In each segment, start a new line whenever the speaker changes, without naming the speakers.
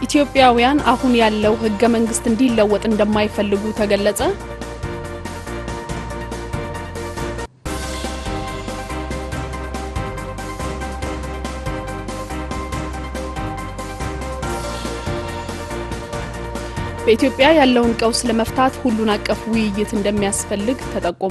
ኢትዮጵያውያን አሁን ያለው ህገ መንግስት እንዲለወጥ እንደማይፈልጉ ተገለጸ። በኢትዮጵያ ያለውን ቀውስ ለመፍታት ሁሉን አቀፍ ውይይት እንደሚያስፈልግ ተጠቆመ።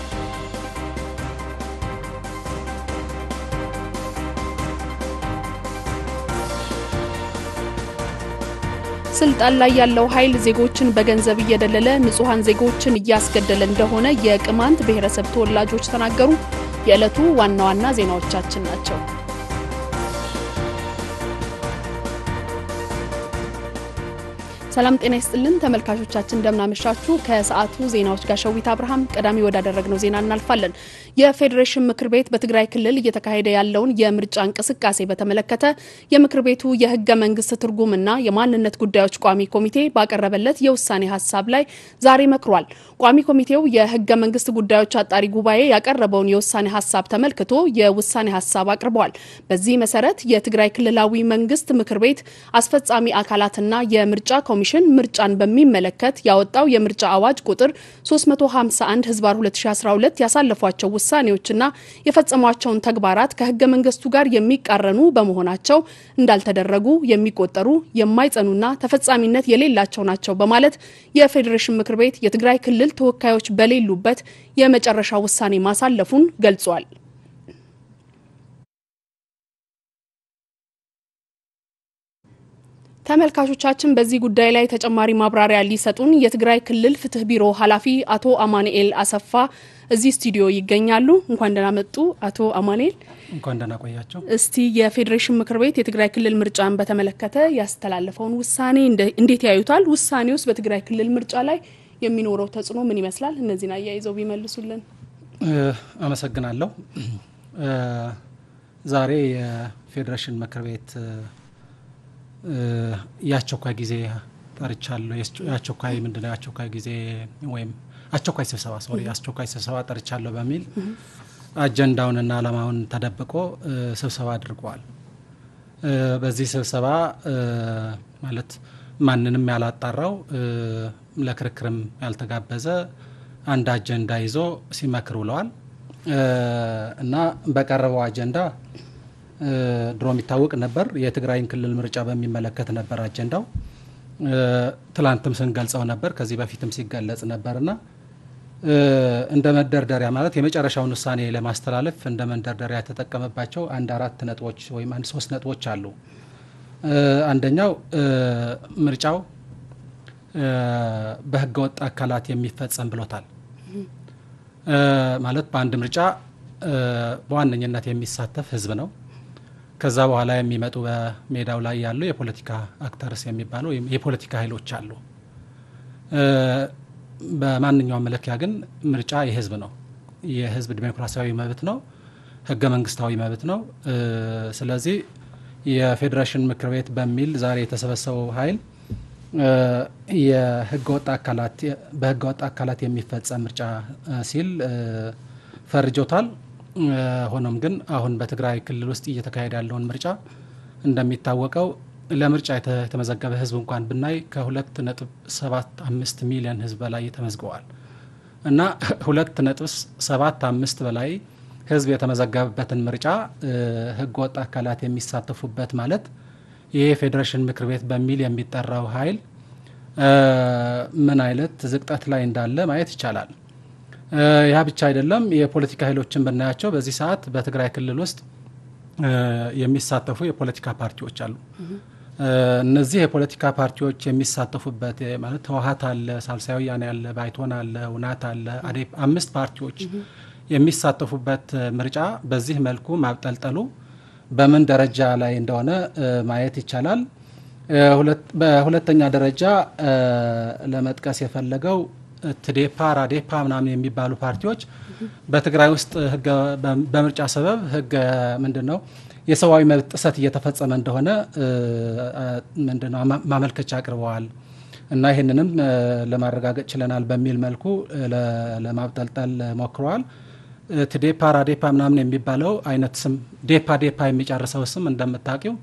ስልጣን ላይ ያለው ኃይል ዜጎችን በገንዘብ እየደለለ ንጹሐን ዜጎችን እያስገደለ እንደሆነ የቅማንት ብሔረሰብ ተወላጆች ተናገሩ። የዕለቱ ዋና ዋና ዜናዎቻችን ናቸው። ሰላም ጤና ይስጥልን ተመልካቾቻችን፣ እንደምናመሻችሁ። ከሰዓቱ ዜናዎች ጋር ሸዊት አብርሃም። ቀዳሚ ወዳደረግነው ዜና እናልፋለን። የፌዴሬሽን ምክር ቤት በትግራይ ክልል እየተካሄደ ያለውን የምርጫ እንቅስቃሴ በተመለከተ የምክር ቤቱ የህገ መንግስት ትርጉምና የማንነት ጉዳዮች ቋሚ ኮሚቴ ባቀረበለት የውሳኔ ሀሳብ ላይ ዛሬ መክሯል። ቋሚ ኮሚቴው የህገ መንግስት ጉዳዮች አጣሪ ጉባኤ ያቀረበውን የውሳኔ ሀሳብ ተመልክቶ የውሳኔ ሀሳብ አቅርበዋል። በዚህ መሰረት የትግራይ ክልላዊ መንግስት ምክር ቤት አስፈጻሚ አካላትና የምርጫ ኮሚሽን ምርጫን በሚመለከት ያወጣው የምርጫ አዋጅ ቁጥር 351 ህዝባር 2012 ያሳለፏቸው ውሳኔዎችና የፈጸሟቸውን ተግባራት ከህገ መንግስቱ ጋር የሚቃረኑ በመሆናቸው እንዳልተደረጉ የሚቆጠሩ የማይጸኑና ተፈጻሚነት የሌላቸው ናቸው በማለት የፌዴሬሽን ምክር ቤት የትግራይ ክልል ተወካዮች በሌሉበት የመጨረሻ ውሳኔ ማሳለፉን ገልጿል። ተመልካቾቻችን በዚህ ጉዳይ ላይ ተጨማሪ ማብራሪያ ሊሰጡን የትግራይ ክልል ፍትህ ቢሮ ኃላፊ አቶ አማኑኤል አሰፋ እዚህ ስቱዲዮ ይገኛሉ። እንኳን ደህና መጡ አቶ አማኑኤል።
እንኳን ደህና ቆያቸው።
እስቲ የፌዴሬሽን ምክር ቤት የትግራይ ክልል ምርጫን በተመለከተ ያስተላለፈውን ውሳኔ እንዴት ያዩታል? ውሳኔ ውስጥ በትግራይ ክልል ምርጫ ላይ የሚኖረው ተጽዕኖ ምን ይመስላል? እነዚህን አያይዘው ቢመልሱልን።
አመሰግናለሁ። ዛሬ የፌዴሬሽን ምክር ቤት የአስቸኳይ ጊዜ ጠርቻለሁ። የአስቸኳይ ምንድነው የአስቸኳይ ጊዜ ወይም አስቸኳይ ስብሰባ ሶሪ አስቸኳይ ስብሰባ ጠርቻለሁ በሚል አጀንዳውንና ዓላማውን ተደብቆ ስብሰባ አድርገዋል። በዚህ ስብሰባ ማለት ማንንም ያላጣራው ለክርክርም ያልተጋበዘ አንድ አጀንዳ ይዞ ሲመክር ውለዋል እና በቀረበው አጀንዳ ድሮ የሚታወቅ ነበር። የትግራይን ክልል ምርጫ በሚመለከት ነበር አጀንዳው። ትላንትም ስንገልጸው ነበር፣ ከዚህ በፊትም ሲገለጽ ነበርና እንደ መንደርደሪያ ማለት የመጨረሻውን ውሳኔ ለማስተላለፍ እንደ መንደርደሪያ የተጠቀመባቸው አንድ አራት ነጥቦች ወይም አንድ ሶስት ነጥቦች አሉ። አንደኛው ምርጫው በህገወጥ አካላት የሚፈጸም ብሎታል። ማለት በአንድ ምርጫ በዋነኝነት የሚሳተፍ ህዝብ ነው። ከዛ በኋላ የሚመጡ በሜዳው ላይ ያሉ የፖለቲካ አክተርስ የሚባሉ ወይም የፖለቲካ ኃይሎች አሉ። በማንኛውም መለኪያ ግን ምርጫ የህዝብ ነው። የህዝብ ዲሞክራሲያዊ መብት ነው። ህገ መንግስታዊ መብት ነው። ስለዚህ የፌዴሬሽን ምክር ቤት በሚል ዛሬ የተሰበሰበው ኃይል የህገወጥ አካላት በህገወጥ አካላት የሚፈጸም ምርጫ ሲል ፈርጆታል። ሆኖም ግን አሁን በትግራይ ክልል ውስጥ እየተካሄደ ያለውን ምርጫ እንደሚታወቀው ለምርጫ የተመዘገበ ህዝብ እንኳን ብናይ ከሁለት ነጥብ ሰባት አምስት ሚሊዮን ህዝብ በላይ ተመዝግበዋል እና ሁለት ነጥብ ሰባት አምስት በላይ ህዝብ የተመዘገበበትን ምርጫ ህገወጥ አካላት የሚሳተፉበት ማለት ይሄ የፌዴሬሽን ምክር ቤት በሚል የሚጠራው ኃይል ምን አይነት ዝቅጠት ላይ እንዳለ ማየት ይቻላል። ያ ብቻ አይደለም። የፖለቲካ ኃይሎችን ብናያቸው በዚህ ሰዓት በትግራይ ክልል ውስጥ የሚሳተፉ የፖለቲካ ፓርቲዎች አሉ። እነዚህ የፖለቲካ ፓርቲዎች የሚሳተፉበት ማለት ህወሀት አለ፣ ሳልሳይ ወያነ አለ፣ ባይቶን አለ፣ ውናት አለ፣ አዴፕ አምስት ፓርቲዎች የሚሳተፉበት ምርጫ በዚህ መልኩ ማብጠልጠሉ በምን ደረጃ ላይ እንደሆነ ማየት ይቻላል። በሁለተኛ ደረጃ ለመጥቀስ የፈለገው ትዴፓ፣ ራዴፓ ምናምን የሚባሉ ፓርቲዎች በትግራይ ውስጥ በምርጫ ሰበብ ህገ ምንድን ነው የሰብአዊ መብት ጥሰት እየተፈጸመ እንደሆነ ምንድን ነው ማመልከቻ አቅርበዋል እና ይህንንም ለማረጋገጥ ችለናል በሚል መልኩ ለማብጠልጠል ሞክረዋል። ትዴፓ ራዴፓ ምናምን የሚባለው አይነት ስም ዴፓ ዴፓ የሚጨርሰው ስም እንደምታውቂው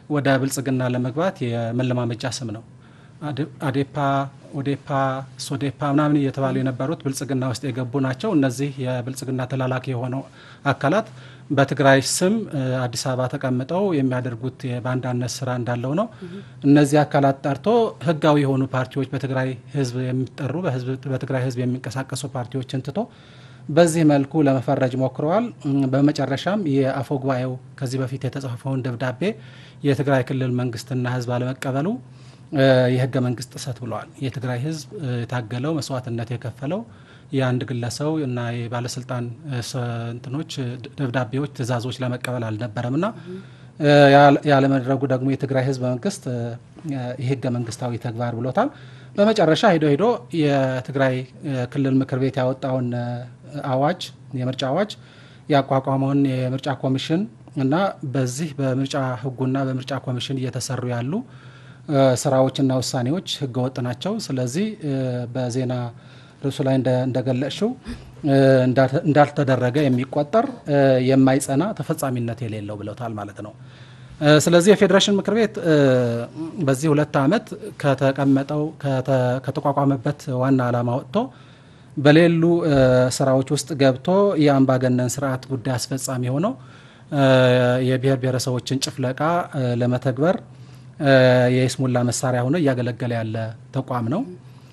ወደ ብልጽግና ለመግባት የመለማመጃ ስም ነው። አዴፓ፣ ኦዴፓ፣ ሶዴፓ ምናምን እየተባሉ የነበሩት ብልጽግና ውስጥ የገቡ ናቸው። እነዚህ የብልጽግና ተላላኪ የሆነው አካላት በትግራይ ስም አዲስ አበባ ተቀምጠው የሚያደርጉት የባንዳነት ስራ እንዳለው ነው። እነዚህ አካላት ጠርቶ ህጋዊ የሆኑ ፓርቲዎች በትግራይ ህዝብ የሚጠሩ በትግራይ ህዝብ የሚንቀሳቀሱ ፓርቲዎችን ትቶ በዚህ መልኩ ለመፈረጅ ሞክረዋል። በመጨረሻም የአፈ ጉባኤው ከዚህ በፊት የተጻፈውን ደብዳቤ የትግራይ ክልል መንግስትና ህዝብ አለመቀበሉ የህገ መንግስት ጥሰት ብለዋል። የትግራይ ህዝብ የታገለው መስዋዕትነት የከፈለው የአንድ ግለሰው እና የባለስልጣን እንትኖች ደብዳቤዎች፣ ትእዛዞች ለመቀበል አልነበረም እና ያለመድረጉ ደግሞ የትግራይ ህዝብ መንግስት የህገ መንግስታዊ ተግባር ብሎታል። በመጨረሻ ሄዶ ሄዶ የትግራይ ክልል ምክር ቤት ያወጣውን አዋጅ የምርጫ አዋጅ ያቋቋመውን የምርጫ ኮሚሽን እና በዚህ በምርጫ ህጉና በምርጫ ኮሚሽን እየተሰሩ ያሉ ስራዎችና ውሳኔዎች ህገወጥ ናቸው። ስለዚህ በዜና ርዕሱ ላይ እንደገለጽሽው እንዳልተደረገ የሚቆጠር የማይጸና ተፈጻሚነት የሌለው ብለውታል ማለት ነው። ስለዚህ የፌዴሬሽን ምክር ቤት በዚህ ሁለት ዓመት ከተቀመጠው ከተቋቋመበት ዋና ዓላማ ወጥቶ በሌሉ ስራዎች ውስጥ ገብቶ የአምባገነን ስርዓት ጉዳይ አስፈጻሚ ሆነው የብሔር ብሔረሰቦችን ጭፍለቃ ለመተግበር የይስሙላ መሳሪያ ሆኖ እያገለገለ ያለ ተቋም ነው።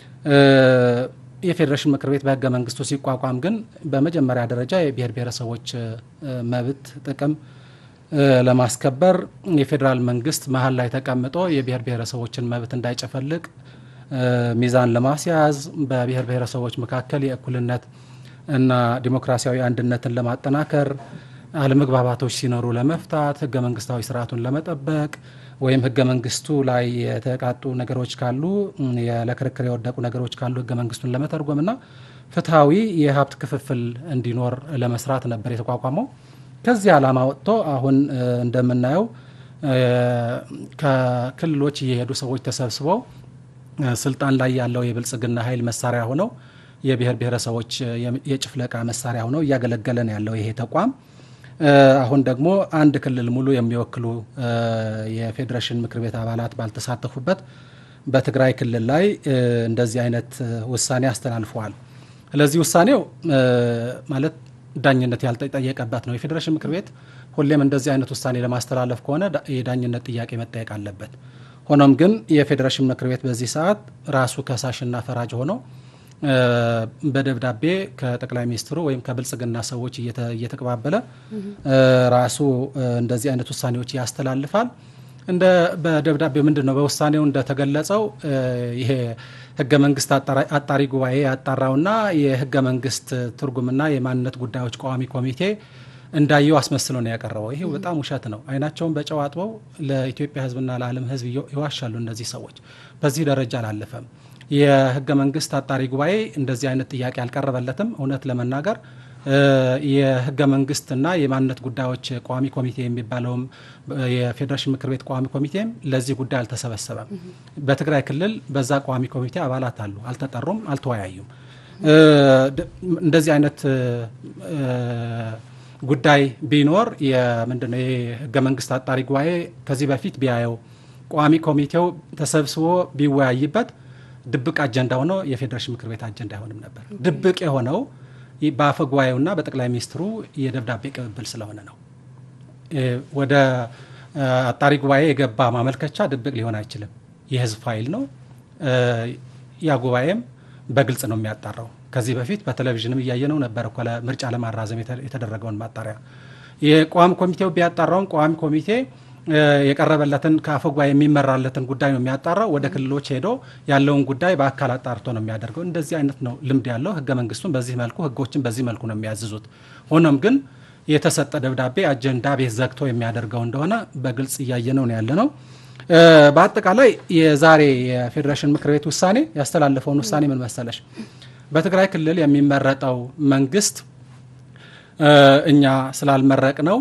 የፌዴሬሽን ምክር ቤት በህገ መንግስቱ ሲቋቋም ግን በመጀመሪያ ደረጃ የብሔር ብሔረሰቦች መብት ጥቅም ለማስከበር የፌዴራል መንግስት መሀል ላይ ተቀምጦ የብሔር ብሔረሰቦችን መብት እንዳይጨፈልቅ ሚዛን ለማስያዝ በብሔር ብሔረሰቦች መካከል የእኩልነት እና ዲሞክራሲያዊ አንድነትን ለማጠናከር አለመግባባቶች ሲኖሩ ለመፍታት ህገ መንግስታዊ ስርዓቱን ለመጠበቅ ወይም ህገ መንግስቱ ላይ የተቃጡ ነገሮች ካሉ ለክርክር የወደቁ ነገሮች ካሉ ህገ መንግስቱን ለመተርጎም እና ፍትሐዊ የሀብት ክፍፍል እንዲኖር ለመስራት ነበር የተቋቋመው። ከዚህ ዓላማ ወጥቶ አሁን እንደምናየው ከክልሎች እየሄዱ ሰዎች ተሰብስበው ስልጣን ላይ ያለው የብልጽግና ኃይል መሳሪያ ሆነው የብሔር ብሔረሰቦች የጭፍለቃ መሳሪያ ሆነው እያገለገለ ነው ያለው ይሄ ተቋም። አሁን ደግሞ አንድ ክልል ሙሉ የሚወክሉ የፌዴሬሽን ምክር ቤት አባላት ባልተሳተፉበት በትግራይ ክልል ላይ እንደዚህ አይነት ውሳኔ አስተላልፈዋል። ስለዚህ ውሳኔው ማለት ዳኝነት ያልተጠየቀበት ነው። የፌዴሬሽን ምክር ቤት ሁሌም እንደዚህ አይነት ውሳኔ ለማስተላለፍ ከሆነ የዳኝነት ጥያቄ መጠየቅ አለበት። ሆኖም ግን የፌዴሬሽን ምክር ቤት በዚህ ሰዓት ራሱ ከሳሽና ፈራጅ ሆኖ በደብዳቤ ከጠቅላይ ሚኒስትሩ ወይም ከብልጽግና ሰዎች እየተቀባበለ ራሱ እንደዚህ አይነት ውሳኔዎች ያስተላልፋል። እንደ በደብዳቤ ምንድን ነው በውሳኔው እንደተገለጸው ይሄ ህገ መንግስት አጣሪ ጉባኤ ያጣራውና የህገ መንግስት ትርጉምና የማንነት ጉዳዮች ቋሚ ኮሚቴ እንዳየው አስመስሎ ነው ያቀረበው። ይሄ በጣም ውሸት ነው። አይናቸውን በጨው አጥበው ለኢትዮጵያ ህዝብና ለዓለም ህዝብ ይዋሻሉ። እነዚህ ሰዎች በዚህ ደረጃ አላለፈም። የህገ መንግስት አጣሪ ጉባኤ እንደዚህ አይነት ጥያቄ አልቀረበለትም። እውነት ለመናገር የህገ መንግስትና የማንነት ጉዳዮች ቋሚ ኮሚቴ የሚባለውም የፌዴሬሽን ምክር ቤት ቋሚ ኮሚቴም ለዚህ ጉዳይ አልተሰበሰበም። በትግራይ ክልል በዛ ቋሚ ኮሚቴ አባላት አሉ፣ አልተጠሩም፣ አልተወያዩም። እንደዚህ አይነት ጉዳይ ቢኖር ምንድነው የህገ መንግስት አጣሪ ጉባኤ ከዚህ በፊት ቢያየው ቋሚ ኮሚቴው ተሰብስቦ ቢወያይበት ድብቅ አጀንዳ ሆኖ የፌዴሬሽን ምክር ቤት አጀንዳ አይሆንም ነበር። ድብቅ የሆነው በአፈ ጉባኤውና በጠቅላይ ሚኒስትሩ የደብዳቤ ቅብብል ስለሆነ ነው። ወደ አጣሪ ጉባኤ የገባ ማመልከቻ ድብቅ ሊሆን አይችልም። የህዝብ ፋይል ነው። ያ ጉባኤም በግልጽ ነው የሚያጣራው። ከዚህ በፊት በቴሌቪዥንም እያየነው ነበር እኮ ምርጫ ለማራዘም የተደረገውን ማጣሪያ የቋሚ ኮሚቴው ቢያጣራውም ቋሚ ኮሚቴ የቀረበለትን ከአፈ ጉባኤ የሚመራለትን ጉዳይ ነው የሚያጣራው። ወደ ክልሎች ሄዶ ያለውን ጉዳይ በአካል አጣርቶ ነው የሚያደርገው። እንደዚህ አይነት ነው ልምድ ያለው። ህገ መንግስቱን በዚህ መልኩ ህጎችን በዚህ መልኩ ነው የሚያዝዙት። ሆኖም ግን የተሰጠ ደብዳቤ አጀንዳ ቤት ዘግቶ የሚያደርገው እንደሆነ በግልጽ እያየነው ነው ያለ ነው። በአጠቃላይ የዛሬ የፌዴሬሽን ምክር ቤት ውሳኔ ያስተላለፈውን ውሳኔ ምን መሰለሽ? በትግራይ ክልል የሚመረጠው መንግስት እኛ ስላልመረቅ ነው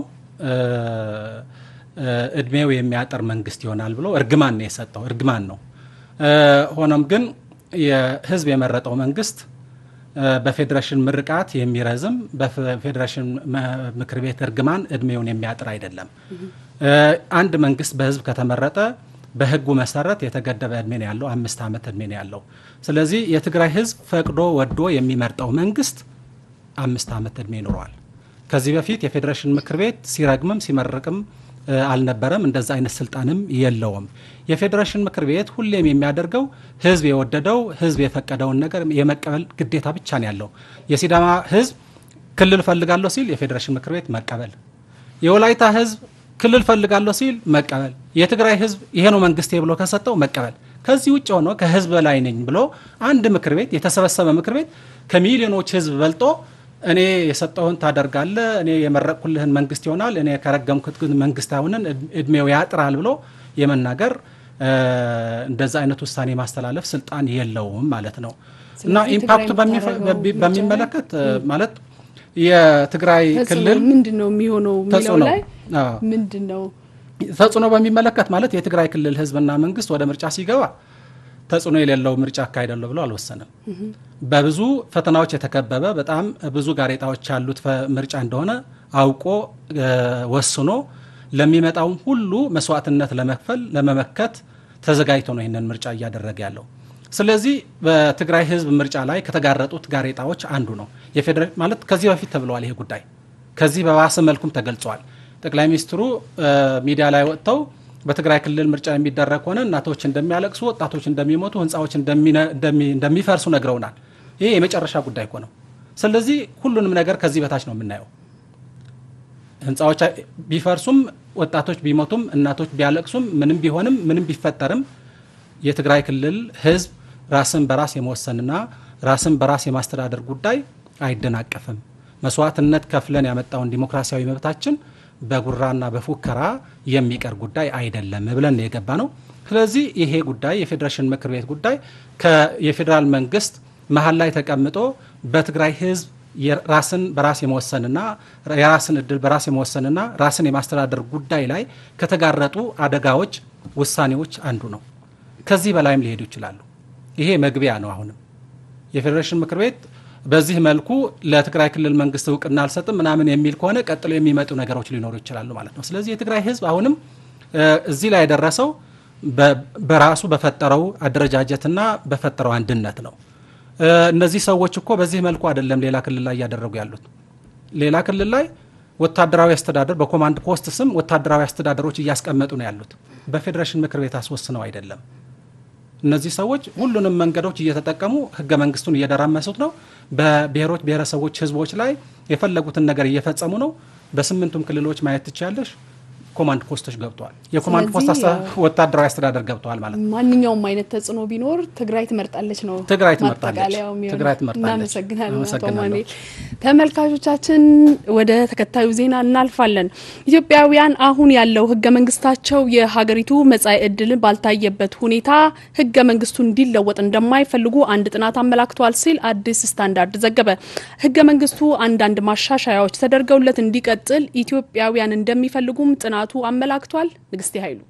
እድሜው የሚያጠር መንግስት ይሆናል ብሎ እርግማን ነው የሰጠው። እርግማን ነው። ሆኖም ግን የህዝብ የመረጠው መንግስት በፌዴሬሽን ምርቃት የሚረዝም በፌዴሬሽን ምክር ቤት እርግማን እድሜውን የሚያጥር አይደለም። አንድ መንግስት በህዝብ ከተመረጠ በህጉ መሰረት የተገደበ እድሜ ነው ያለው፣ አምስት ዓመት እድሜ ነው ያለው። ስለዚህ የትግራይ ህዝብ ፈቅዶ ወዶ የሚመርጠው መንግስት አምስት ዓመት እድሜ ይኖረዋል። ከዚህ በፊት የፌዴሬሽን ምክር ቤት ሲረግምም ሲመርቅም አልነበረም። እንደዛ አይነት ስልጣንም የለውም። የፌዴሬሽን ምክር ቤት ሁሌም የሚያደርገው ህዝብ የወደደው ህዝብ የፈቀደውን ነገር የመቀበል ግዴታ ብቻ ነው ያለው። የሲዳማ ህዝብ ክልል ፈልጋለሁ ሲል የፌዴሬሽን ምክር ቤት መቀበል፣ የወላይታ ህዝብ ክልል ፈልጋለሁ ሲል መቀበል፣ የትግራይ ህዝብ ይሄ ነው መንግስቴ ብሎ ከሰጠው መቀበል። ከዚህ ውጭ ሆኖ ከህዝብ በላይ ነኝ ብሎ አንድ ምክር ቤት የተሰበሰበ ምክር ቤት ከሚሊዮኖች ህዝብ በልጦ እኔ የሰጠውን ታደርጋለ፣ እኔ የመረቅኩልህን መንግስት ይሆናል፣ እኔ ከረገምኩት ግን መንግስት አይሆንን፣ እድሜው ያጥራል ብሎ የመናገር እንደዛ አይነት ውሳኔ ማስተላለፍ ስልጣን የለውም ማለት ነው። እና ኢምፓክቱ በሚመለከት ማለት የትግራይ ክልል
ምንድን ነው የሚሆነው የሚለው ላይ ምንድን ነው
ተጽዕኖ በሚመለከት ማለት የትግራይ ክልል ህዝብና መንግስት ወደ ምርጫ ሲገባ ተጽዕኖ የሌለው ምርጫ አካሄዳለሁ ብሎ አልወሰንም። በብዙ ፈተናዎች የተከበበ በጣም ብዙ ጋሬጣዎች ያሉት ምርጫ እንደሆነ አውቆ ወስኖ ለሚመጣውም ሁሉ መስዋዕትነት ለመክፈል ለመመከት ተዘጋጅቶ ነው ይህንን ምርጫ እያደረገ ያለው። ስለዚህ በትግራይ ህዝብ ምርጫ ላይ ከተጋረጡት ጋሬጣዎች አንዱ ነው የፌዴራል ማለት ከዚህ በፊት ተብለዋል። ይሄ ጉዳይ ከዚህ በባሰ መልኩም ተገልጿል። ጠቅላይ ሚኒስትሩ ሚዲያ ላይ ወጥተው በትግራይ ክልል ምርጫ የሚደረግ ከሆነ እናቶች እንደሚያለቅሱ፣ ወጣቶች እንደሚሞቱ፣ ህንፃዎች እንደሚፈርሱ ነግረውናል። ይሄ የመጨረሻ ጉዳይ እኮ ነው። ስለዚህ ሁሉንም ነገር ከዚህ በታች ነው የምናየው። ህንፃዎች ቢፈርሱም፣ ወጣቶች ቢሞቱም፣ እናቶች ቢያለቅሱም፣ ምንም ቢሆንም ምንም ቢፈጠርም የትግራይ ክልል ህዝብ ራስን በራስ የመወሰንና ራስን በራስ የማስተዳደር ጉዳይ አይደናቀፍም። መስዋዕትነት ከፍለን ያመጣውን ዲሞክራሲያዊ መብታችን በጉራና በፉከራ የሚቀር ጉዳይ አይደለም ብለን ነው የገባ ነው። ስለዚህ ይሄ ጉዳይ የፌዴሬሽን ምክር ቤት ጉዳይ የፌዴራል መንግስት መሀል ላይ ተቀምጦ በትግራይ ህዝብ ራስን በራስ የመወሰንና የራስን እድል በራስ የመወሰንና ራስን የማስተዳደር ጉዳይ ላይ ከተጋረጡ አደጋዎች፣ ውሳኔዎች አንዱ ነው። ከዚህ በላይም ሊሄዱ ይችላሉ። ይሄ መግቢያ ነው። አሁንም የፌዴሬሽን ምክር ቤት በዚህ መልኩ ለትግራይ ክልል መንግስት እውቅና አልሰጥም ምናምን የሚል ከሆነ ቀጥሎ የሚመጡ ነገሮች ሊኖሩ ይችላሉ ማለት ነው። ስለዚህ የትግራይ ህዝብ አሁንም እዚህ ላይ የደረሰው በራሱ በፈጠረው አደረጃጀትና በፈጠረው አንድነት ነው። እነዚህ ሰዎች እኮ በዚህ መልኩ አይደለም ሌላ ክልል ላይ እያደረጉ ያሉት። ሌላ ክልል ላይ ወታደራዊ አስተዳደር በኮማንድ ፖስት ስም ወታደራዊ አስተዳደሮች እያስቀመጡ ነው ያሉት። በፌዴሬሽን ምክር ቤት አስወስነው አይደለም። እነዚህ ሰዎች ሁሉንም መንገዶች እየተጠቀሙ ህገ መንግስቱን እየደራመሱት ነው። በብሔሮች ብሔረሰቦች፣ ህዝቦች ላይ የፈለጉትን ነገር እየፈጸሙ ነው። በስምንቱም ክልሎች ማየት ትችያለሽ። ኮማንድ ፖስቶች ገብተዋል። የኮማንድ ፖስት ወታደራዊ አስተዳደር ገብተዋል ማለት ነው።
ማንኛውም አይነት ተጽዕኖ ቢኖር ትግራይ ትመርጣለች ነው
ትግራይ ትመርጣለች። ትግራይ ትመርጣለች።
እናመሰግናለን አቶ ማኑኤል። ተመልካቾቻችን ወደ ተከታዩ ዜና እናልፋለን። ኢትዮጵያውያን አሁን ያለው ህገ መንግስታቸው የሀገሪቱ መጻኢ ዕድል ባልታየበት ሁኔታ ህገ መንግስቱ እንዲለወጥ እንደማይፈልጉ አንድ ጥናት አመላክቷል ሲል አዲስ ስታንዳርድ ዘገበ። ህገ መንግስቱ አንዳንድ ማሻሻያዎች ተደርገውለት እንዲቀጥል ኢትዮጵያውያን እንደሚፈልጉም ጥናቱ አመላክቷል። ንግስቴ ኃይሉ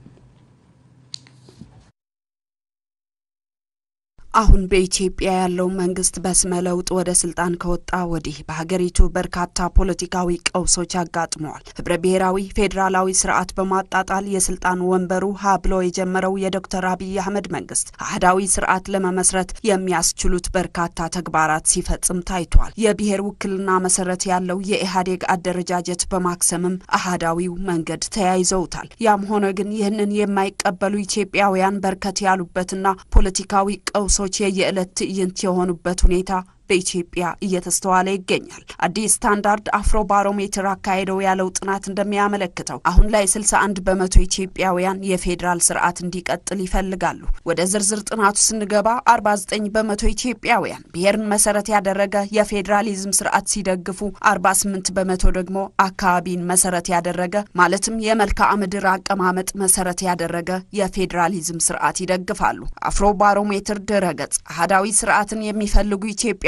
አሁን በኢትዮጵያ ያለው መንግስት በስመ ለውጥ ወደ ስልጣን ከወጣ ወዲህ በሀገሪቱ በርካታ ፖለቲካዊ ቀውሶች አጋጥመዋል። ህብረ ብሔራዊ ፌዴራላዊ ስርዓት በማጣጣል የስልጣን ወንበሩ ሀ ብሎ የጀመረው የዶክተር አብይ አህመድ መንግስት አህዳዊ ስርዓት ለመመስረት የሚያስችሉት በርካታ ተግባራት ሲፈጽም ታይቷል። የብሔር ውክልና መሰረት ያለው የኢህአዴግ አደረጃጀት በማክሰምም አህዳዊው መንገድ ተያይዘውታል። ያም ሆነ ግን ይህንን የማይቀበሉ ኢትዮጵያውያን በርከት ያሉበትና ፖለቲካዊ ቀውሶች የየዕለት ትዕይንት የሆኑበት ሁኔታ በኢትዮጵያ እየተስተዋለ ይገኛል። አዲስ ስታንዳርድ አፍሮ ባሮሜትር አካሄደው ያለው ጥናት እንደሚያመለክተው አሁን ላይ 61 በመቶ ኢትዮጵያውያን የፌዴራል ስርዓት እንዲቀጥል ይፈልጋሉ። ወደ ዝርዝር ጥናቱ ስንገባ 49 በመቶ ኢትዮጵያውያን ብሔርን መሰረት ያደረገ የፌዴራሊዝም ስርዓት ሲደግፉ፣ 48 በመቶ ደግሞ አካባቢን መሰረት ያደረገ ማለትም የመልክዓ ምድር አቀማመጥ መሰረት ያደረገ የፌዴራሊዝም ስርዓት ይደግፋሉ። አፍሮ ባሮሜትር ድረገጽ አህዳዊ ስርዓትን የሚፈልጉ ኢትዮጵያ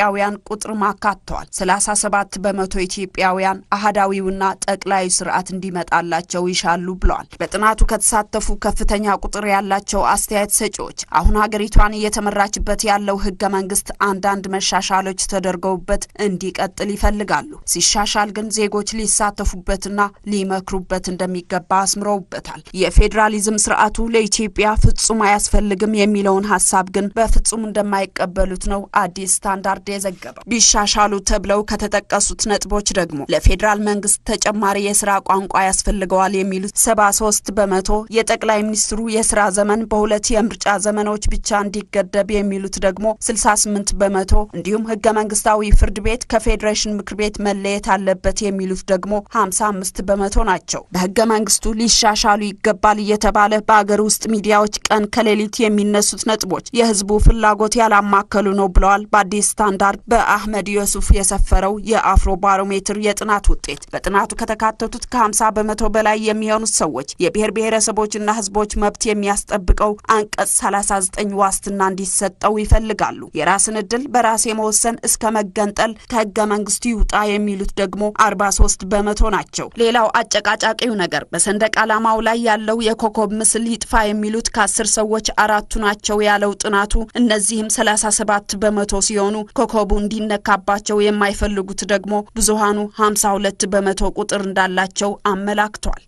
ኢትዮጵያውያን ቁጥርም አካተዋል። 37 በመቶ ኢትዮጵያውያን አህዳዊውና ጠቅላዩ ስርዓት እንዲመጣላቸው ይሻሉ ብለዋል። በጥናቱ ከተሳተፉ ከፍተኛ ቁጥር ያላቸው አስተያየት ሰጪዎች አሁን ሀገሪቷን እየተመራችበት ያለው ህገ መንግስት አንዳንድ መሻሻሎች ተደርገውበት እንዲቀጥል ይፈልጋሉ። ሲሻሻል ግን ዜጎች ሊሳተፉበትና ሊመክሩበት እንደሚገባ አስምረውበታል። የፌዴራሊዝም ስርዓቱ ለኢትዮጵያ ፍጹም አያስፈልግም የሚለውን ሀሳብ ግን በፍጹም እንደማይቀበሉት ነው አዲስ ስታንዳርድ የዘገበው። ቢሻሻሉ ተብለው ከተጠቀሱት ነጥቦች ደግሞ ለፌዴራል መንግስት ተጨማሪ የስራ ቋንቋ ያስፈልገዋል የሚሉት ሰባ ሶስት በመቶ የጠቅላይ ሚኒስትሩ የስራ ዘመን በሁለት የምርጫ ዘመኖች ብቻ እንዲገደብ የሚሉት ደግሞ 68 በመቶ እንዲሁም ህገ መንግስታዊ ፍርድ ቤት ከፌዴሬሽን ምክር ቤት መለየት አለበት የሚሉት ደግሞ 55 በመቶ ናቸው። በህገ መንግስቱ ሊሻሻሉ ይገባል እየተባለ በአገር ውስጥ ሚዲያዎች ቀን ከሌሊት የሚነሱት ነጥቦች የህዝቡ ፍላጎት ያላማከሉ ነው ብለዋል በአዲስ ስታንዳርድ በአህመድ ዮሱፍ የሰፈረው የአፍሮ ባሮሜትር የጥናት ውጤት። በጥናቱ ከተካተቱት ከ50 በመቶ በላይ የሚሆኑት ሰዎች የብሔር ብሔረሰቦችና ህዝቦች መብት የሚያስጠብቀው አንቀጽ 39 ዋስትና እንዲሰጠው ይፈልጋሉ። የራስን እድል በራስ የመወሰን እስከ መገንጠል ከህገ መንግስቱ ይውጣ የሚሉት ደግሞ 43 በመቶ ናቸው። ሌላው አጨቃጫቂው ነገር በሰንደቅ ዓላማው ላይ ያለው የኮከብ ምስል ይጥፋ የሚሉት ከአስር ሰዎች አራቱ ናቸው ያለው ጥናቱ። እነዚህም 37 በመቶ ሲሆኑ ኮከቡ እንዲነካባቸው የማይፈልጉት ደግሞ ብዙሃኑ 52 በመቶ ቁጥር እንዳላቸው አመላክቷል።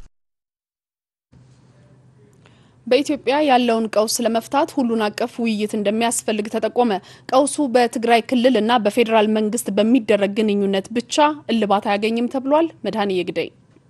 በኢትዮጵያ ያለውን ቀውስ ለመፍታት ሁሉን አቀፍ ውይይት እንደሚያስፈልግ ተጠቆመ። ቀውሱ በትግራይ ክልል እና በፌዴራል መንግስት በሚደረግ ግንኙነት ብቻ እልባት አያገኝም ተብሏል። መድኃኔ የግደይ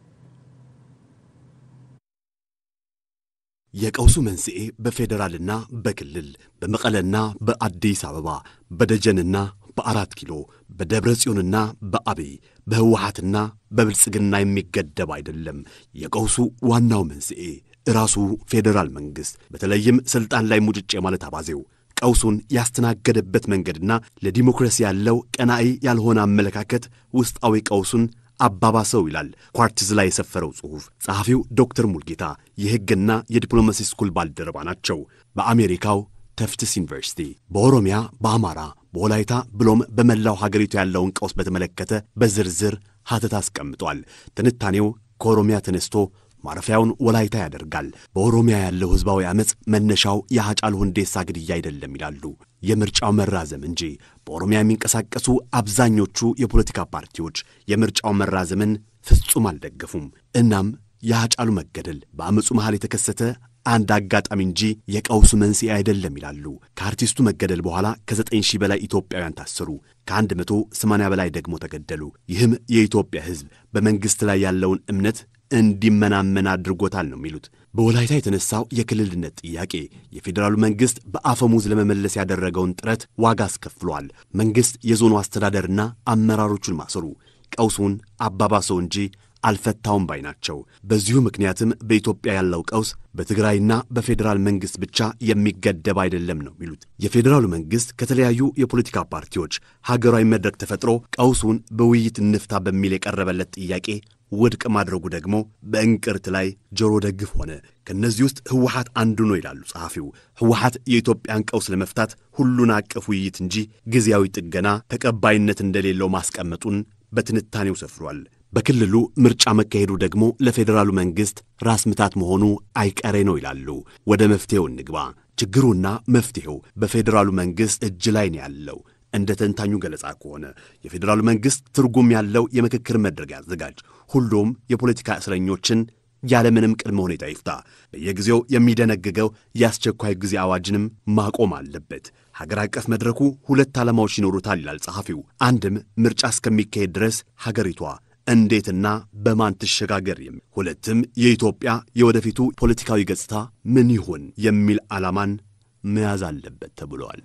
የቀውሱ መንስኤ በፌዴራልና በክልል በመቀለና በአዲስ አበባ በደጀንና በአራት ኪሎ በደብረ ጽዮንና በአብይ በህወሓትና በብልጽግና የሚገደብ አይደለም። የቀውሱ ዋናው መንስኤ ራሱ ፌዴራል መንግሥት በተለይም ሥልጣን ላይ ሙጭጭ የማለት አባዜው ቀውሱን ያስተናገደበት መንገድና ለዲሞክራሲ ያለው ቀናኢ ያልሆነ አመለካከት ውስጣዊ ቀውሱን አባባሰው ይላል ኳርቲዝ ላይ የሰፈረው ጽሑፍ። ጸሐፊው ዶክተር ሙልጌታ የሕግና የዲፕሎማሲ ስኩል ባልደረባ ናቸው። በአሜሪካው ተፍትስ ዩኒቨርሲቲ በኦሮሚያ፣ በአማራ፣ በወላይታ ብሎም በመላው ሀገሪቱ ያለውን ቀውስ በተመለከተ በዝርዝር ሀተት አስቀምጧል። ትንታኔው ከኦሮሚያ ተነስቶ ማረፊያውን ወላይታ ያደርጋል። በኦሮሚያ ያለው ሕዝባዊ ዓመፅ መነሻው የሀጫሉ ሁንዴሳ ግድያ አይደለም ይላሉ። የምርጫው መራዘም እንጂ በኦሮሚያ የሚንቀሳቀሱ አብዛኞቹ የፖለቲካ ፓርቲዎች የምርጫው መራዘምን ፍጹም አልደገፉም። እናም የሀጫሉ መገደል በአመፁ መሃል የተከሰተ አንድ አጋጣሚ እንጂ የቀውሱ መንስኤ አይደለም ይላሉ። ከአርቲስቱ መገደል በኋላ ከዘጠኝ ሺህ በላይ ኢትዮጵያውያን ታሰሩ፣ ከአንድ መቶ ሰማንያ በላይ ደግሞ ተገደሉ። ይህም የኢትዮጵያ ሕዝብ በመንግሥት ላይ ያለውን እምነት እንዲመናመን አድርጎታል ነው የሚሉት። በወላይታ የተነሳው የክልልነት ጥያቄ የፌዴራሉ መንግሥት በአፈሙዝ ለመመለስ ያደረገውን ጥረት ዋጋ አስከፍሏል። መንግሥት የዞኑ አስተዳደርና አመራሮቹን ማሰሩ ቀውሱን አባባሰው እንጂ አልፈታውም ባይ ናቸው። በዚሁ ምክንያትም በኢትዮጵያ ያለው ቀውስ በትግራይና በፌዴራል መንግሥት ብቻ የሚገደብ አይደለም ነው የሚሉት። የፌዴራሉ መንግሥት ከተለያዩ የፖለቲካ ፓርቲዎች ሀገራዊ መድረክ ተፈጥሮ ቀውሱን በውይይት እንፍታ በሚል የቀረበለት ጥያቄ ውድቅ ማድረጉ ደግሞ በእንቅርት ላይ ጆሮ ደግፍ ሆነ። ከእነዚህ ውስጥ ህወሓት አንዱ ነው ይላሉ ጸሐፊው። ህወሓት የኢትዮጵያን ቀውስ ለመፍታት ሁሉን አቀፍ ውይይት እንጂ ጊዜያዊ ጥገና ተቀባይነት እንደሌለው ማስቀመጡን በትንታኔው ሰፍሯል። በክልሉ ምርጫ መካሄዱ ደግሞ ለፌዴራሉ መንግሥት ራስ ምታት መሆኑ አይቀሬ ነው ይላሉ። ወደ መፍትሔው እንግባ። ችግሩና መፍትሔው በፌዴራሉ መንግሥት እጅ ላይ ነው ያለው። እንደ ተንታኙ ገለጻ ከሆነ የፌዴራሉ መንግሥት ትርጉም ያለው የምክክር መድረክ ያዘጋጅ፣ ሁሉም የፖለቲካ እስረኞችን ያለምንም ቅድመ ሁኔታ ይፍታ፣ በየጊዜው የሚደነግገው የአስቸኳይ ጊዜ አዋጅንም ማቆም አለበት። ሀገር አቀፍ መድረኩ ሁለት ዓላማዎች ይኖሩታል ይላል ጸሐፊው። አንድም ምርጫ እስከሚካሄድ ድረስ ሀገሪቷ እንዴትና በማን ትሸጋገር የሚል ሁለትም የኢትዮጵያ የወደፊቱ ፖለቲካዊ ገጽታ ምን ይሁን የሚል ዓላማን መያዝ አለበት ተብለዋል።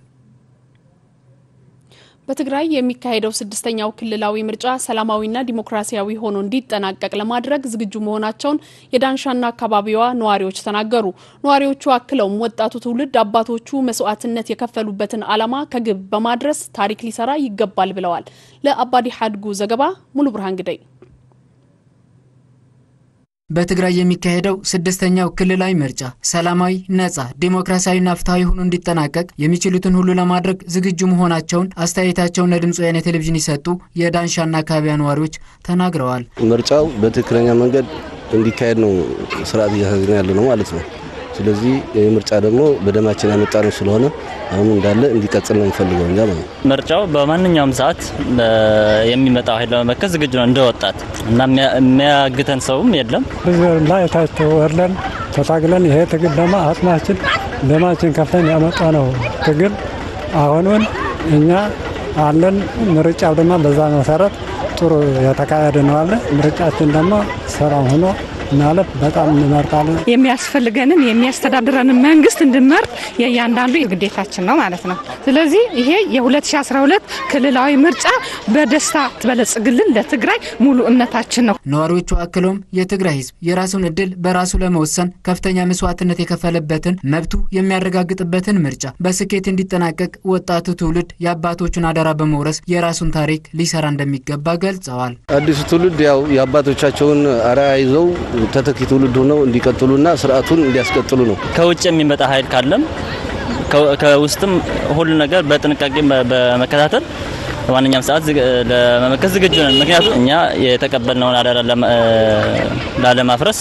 በትግራይ የሚካሄደው ስድስተኛው ክልላዊ ምርጫ ሰላማዊና ዲሞክራሲያዊ ሆኖ እንዲጠናቀቅ ለማድረግ ዝግጁ መሆናቸውን የዳንሻና አካባቢዋ ነዋሪዎች ተናገሩ። ነዋሪዎቹ አክለውም ወጣቱ ትውልድ አባቶቹ መስዋዕትነት የከፈሉበትን ዓላማ ከግብ በማድረስ ታሪክ ሊሰራ ይገባል ብለዋል። ለአባዲ ሐድጉ ዘገባ ሙሉ ብርሃን ግደይ
በትግራይ የሚካሄደው ስድስተኛው ክልላዊ ምርጫ ሰላማዊ፣ ነጻ፣ ዴሞክራሲያዊና ፍትሐዊ ሆኖ እንዲጠናቀቅ የሚችሉትን ሁሉ ለማድረግ ዝግጁ መሆናቸውን አስተያየታቸውን ለድምፅ ወያኔ ቴሌቪዥን የሰጡ የዳንሻና አካባቢያ ነዋሪዎች ተናግረዋል።
ምርጫው በትክክለኛ መንገድ እንዲካሄድ ነው ስርዓት እያሳዝን ያለ ነው ማለት ነው። ስለዚህ ይህ ምርጫ ደግሞ በደማችን ያመጣ ነው ስለሆነ አሁን እንዳለ እንዲቀጥል ነው የምፈልገው እኛ ማለት ነው።
ምርጫው በማንኛውም ሰዓት የሚመጣው ኃይል ለመመከት ዝግጁ ነው እንደ ወጣት እና የሚያግተን ሰውም የለም።
ላይ ታች ወርለን ተታግለን ይሄ ትግል ደግሞ አጽማችን ደማችን ከፍተን ያመጣ ነው ትግል አሁኑን እኛ አለን። ምርጫው ደግሞ በዛ መሰረት ጥሩ የተካሄደ ነው አለ። ምርጫችን ደግሞ ሰላም ሆኖ ማለት በጣም እንመርጣለን።
የሚያስፈልገንን የሚያስተዳድረንን መንግስት እንድንመርጥ የእያንዳንዱ ግዴታችን ነው ማለት ነው። ስለዚህ ይሄ የ2012 ክልላዊ ምርጫ በደስታ ትበለጽግልን ለትግራይ ሙሉ እምነታችን ነው።
ነዋሪዎቹ አክለውም የትግራይ ህዝብ የራሱን እድል በራሱ ለመወሰን ከፍተኛ መስዋዕትነት የከፈለበትን መብቱ የሚያረጋግጥበትን ምርጫ በስኬት እንዲጠናቀቅ ወጣቱ ትውልድ የአባቶቹን አደራ በመውረስ የራሱን ታሪክ ሊሰራ እንደሚገባ ገልጸዋል።
አዲሱ ትውልድ ያው የአባቶቻቸውን አርአያ ይዘው ተተኪ ትውልድ ሆነው እንዲቀጥሉና ስርዓቱን እንዲያስቀጥሉ ነው።
ከውጭ የሚመጣ ኃይል ካለም ከውስጥም ሁሉ ነገር በጥንቃቄ በመከታተል በማንኛውም ሰዓት ለመመከት ዝግጁ ነን። ምክንያቱም እኛ የተቀበልነውን አደራ ላለማፍረስ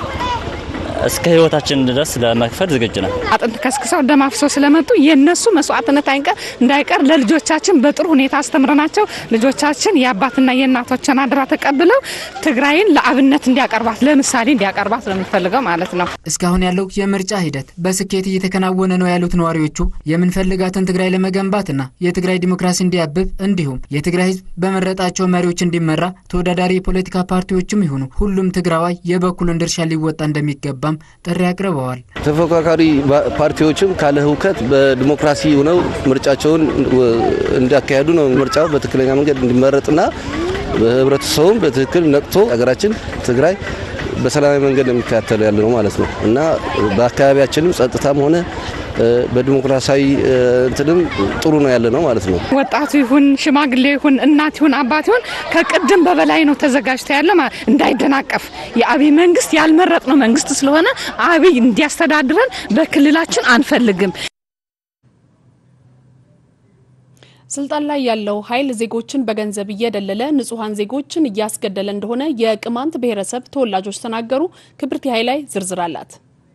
እስከ ህይወታችን ድረስ ለመክፈል ዝግጁ ነን።
አጥንት ከስክሰው ደም አፍሰው ስለመጡ የእነሱ መስዋዕትነት አይንቀር እንዳይቀር ለልጆቻችን በጥሩ ሁኔታ አስተምረናቸው ልጆቻችን የአባትና የእናቶችን አደራ ተቀብለው ትግራይን ለአብነት እንዲያቀርባት ለምሳሌ እንዲያቀርባት ነው የምንፈልገው ማለት ነው።
እስካሁን ያለው የምርጫ ሂደት በስኬት እየተከናወነ ነው ያሉት ነዋሪዎቹ የምንፈልጋትን ትግራይ ለመገንባትና የትግራይ ዲሞክራሲ እንዲያብብ እንዲሁም የትግራይ ህዝብ በመረጣቸው መሪዎች እንዲመራ ተወዳዳሪ የፖለቲካ ፓርቲዎችም ይሁኑ ሁሉም ትግራዋይ የበኩሉን ድርሻ ሊወጣ እንደሚገባም ጥሪ አቅርበዋል።
ተፎካካሪ ፓርቲዎችም ካለ ህውከት በዲሞክራሲ ሆነው ምርጫቸውን እንዲያካሄዱ ነው። ምርጫው በትክክለኛ መንገድ እንዲመረጥና ህብረተሰቡም በትክክል ነቅቶ ሀገራችን ትግራይ በሰላማዊ መንገድ የሚከታተሉ ያለ ነው ማለት ነው እና በአካባቢያችንም ጸጥታም ሆነ በዲሞክራሲያዊ እንትንም ጥሩ ነው ያለ ነው ማለት ነው።
ወጣቱ ይሁን ሽማግሌ ይሁን እናት ይሁን አባት ይሁን ከቅድም በበላይ ነው ተዘጋጅቶ ያለ እንዳይደናቀፍ የአብይ መንግስት ያልመረጥ ነው መንግስት ስለሆነ አብይ እንዲያስተዳድረን በክልላችን አንፈልግም።
ስልጣን ላይ ያለው ኃይል ዜጎችን በገንዘብ እየደለለ ንጹሐን ዜጎችን እያስገደለ እንደሆነ የቅማንት ብሔረሰብ ተወላጆች ተናገሩ። ክብርት ኃይላይ ዝርዝር አላት።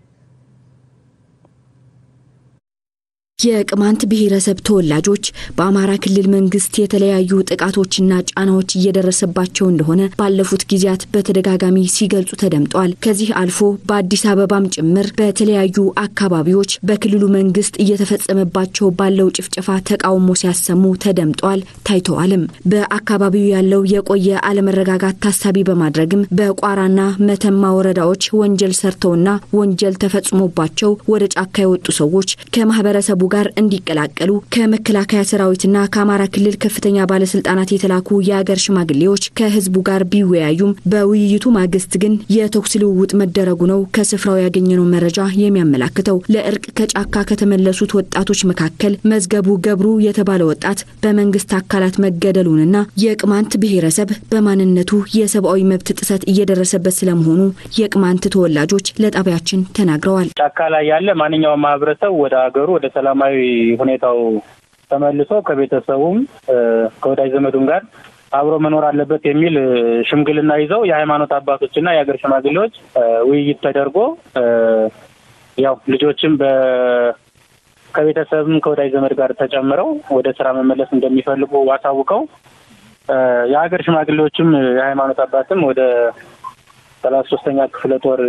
የቅማንት ብሔረሰብ ተወላጆች በአማራ ክልል መንግስት የተለያዩ ጥቃቶችና ጫናዎች እየደረሰባቸው እንደሆነ ባለፉት ጊዜያት በተደጋጋሚ ሲገልጹ ተደምጧል። ከዚህ አልፎ በአዲስ አበባም ጭምር በተለያዩ አካባቢዎች በክልሉ መንግስት እየተፈጸመባቸው ባለው ጭፍጨፋ ተቃውሞ ሲያሰሙ ተደምጧል፣ ታይተዋልም። በአካባቢው ያለው የቆየ አለመረጋጋት ታሳቢ በማድረግም በቋራና መተማ ወረዳዎች ወንጀል ሰርተውና ወንጀል ተፈጽሞባቸው ወደ ጫካ የወጡ ሰዎች ከማህበረሰቡ ጋር እንዲቀላቀሉ ከመከላከያ ሰራዊትና ከአማራ ክልል ከፍተኛ ባለስልጣናት የተላኩ የአገር ሽማግሌዎች ከህዝቡ ጋር ቢወያዩም በውይይቱ ማግስት ግን የተኩስ ልውውጥ መደረጉ ነው ከስፍራው ያገኘነው መረጃ የሚያመላክተው። ለእርቅ ከጫካ ከተመለሱት ወጣቶች መካከል መዝገቡ ገብሩ የተባለ ወጣት በመንግስት አካላት መገደሉንና የቅማንት ብሔረሰብ በማንነቱ የሰብአዊ መብት ጥሰት እየደረሰበት ስለመሆኑ የቅማንት ተወላጆች ለጣቢያችን ተናግረዋል።
ጫካ ላይ ያለ ማንኛውም ማህበረሰብ ወደ ሀገሩ ወደ ሰላማዊ ሁኔታው ተመልሶ ከቤተሰቡም ከወዳጅ ዘመዱም ጋር አብሮ መኖር አለበት የሚል ሽምግልና ይዘው የሃይማኖት አባቶችና የሀገር ሽማግሌዎች ውይይት ተደርጎ ያው ልጆችም በ ከቤተሰብም ከወዳጅ ዘመድ ጋር ተጨምረው ወደ ስራ መመለስ እንደሚፈልጉ አሳውቀው የሀገር ሽማግሌዎችም የሃይማኖት አባትም ወደ ሰላሳ ሶስተኛ ክፍለ ጦር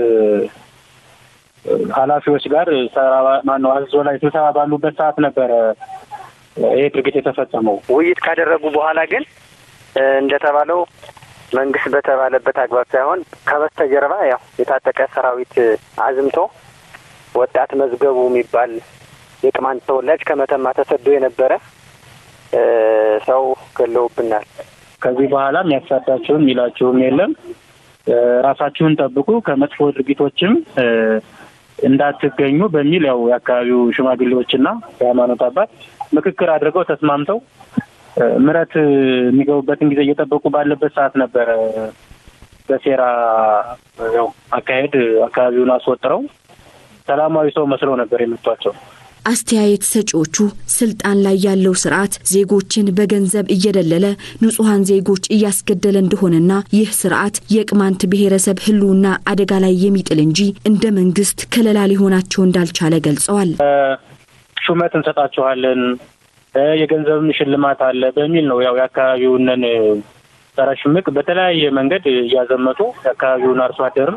ኃላፊዎች ጋር ማነው አዞ ላይ ስብሰባ ባሉበት ሰዓት ነበረ ይሄ ድርጊት የተፈጸመው።
ውይይት ካደረጉ በኋላ ግን እንደተባለው መንግስት በተባለበት አግባብ ሳይሆን ከበስተጀርባ ያው የታጠቀ ሰራዊት አዝምቶ ወጣት መዝገቡ የሚባል የቅማንት ተወላጅ ከመተማ ተሰዶ የነበረ ሰው ገለውብናል።
ከዚህ በኋላ የሚያሳዳችሁም የሚላችሁም የለም ራሳችሁን ጠብቁ፣ ከመጥፎ ድርጊቶችም እንዳትገኙ በሚል ያው የአካባቢው ሽማግሌዎችና የሃይማኖት አባት ምክክር አድርገው ተስማምተው ምረት የሚገቡበትን ጊዜ እየጠበቁ ባለበት ሰዓት ነበረ በሴራ ያው አካሄድ አካባቢውን አስወጥረው ሰላማዊ ሰው መስለው ነበር የመቷቸው።
አስተያየት ሰጪዎቹ ስልጣን ላይ ያለው ስርዓት ዜጎችን በገንዘብ እየደለለ ንጹሐን ዜጎች እያስገደለ እንደሆነና ይህ ስርዓት የቅማንት ብሔረሰብ ሕልውና አደጋ ላይ የሚጥል እንጂ እንደ መንግስት ከለላ ሊሆናቸው እንዳልቻለ ገልጸዋል።
ሹመት እንሰጣችኋለን፣ የገንዘብም ሽልማት አለ በሚል ነው ያው የአካባቢውንን ጸረ ሽምቅ በተለያየ መንገድ እያዘመቱ የአካባቢውን አርሶ አደርም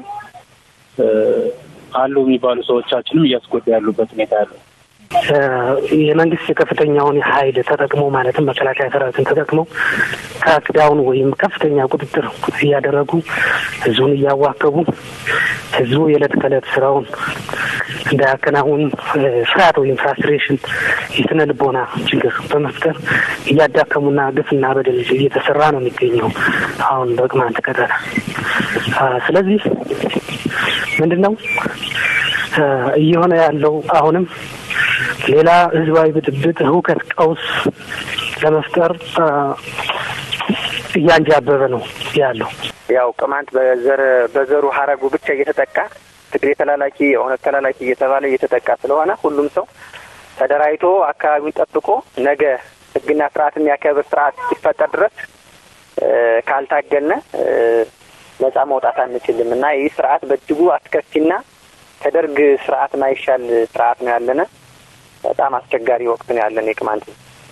አሉ የሚባሉ ሰዎቻችንም እያስጎዳ ያሉበት ሁኔታ ያለው
የመንግስት የከፍተኛውን ኃይል ተጠቅሞ ማለትም መከላከያ ሰራዊትን ተጠቅመው ክራክዳውን ወይም ከፍተኛ ቁጥጥር እያደረጉ ህዝቡን እያዋከቡ ህዝቡ የዕለት ከዕለት ስራውን እንዳያከናውን ፍርሃት ወይም ፍራስትሬሽን የስነ ልቦና ችግር በመፍጠር እያዳከሙና ግፍና በደል እየተሰራ ነው የሚገኘው አሁን በቅማንት ቀጠና። ስለዚህ ምንድን ነው እየሆነ ያለው አሁንም ሌላ ህዝባዊ ብጥብጥ፣ ህውከት፣ ቀውስ ለመፍጠር እያንጃበበ ነው ያለው።
ያው ቅማንት በዘር በዘሩ ሀረጉ ብቻ እየተጠቃ ትግሬ ተላላኪ፣ የኦነግ ተላላኪ እየተባለ እየተጠቃ ስለሆነ ሁሉም ሰው ተደራጅቶ አካባቢውን ጠብቆ ነገ ህግና ስርዓት የሚያከብር ስርዓት ሲፈጠር ድረስ ካልታገልነ ነጻ መውጣት አንችልም እና ይህ ስርዓት በእጅጉ አስከፊና ከደርግ ስርዓት ማይሻል ስርዓት ነው ያለነ። በጣም አስቸጋሪ ወቅት ነው ያለን የቅማንት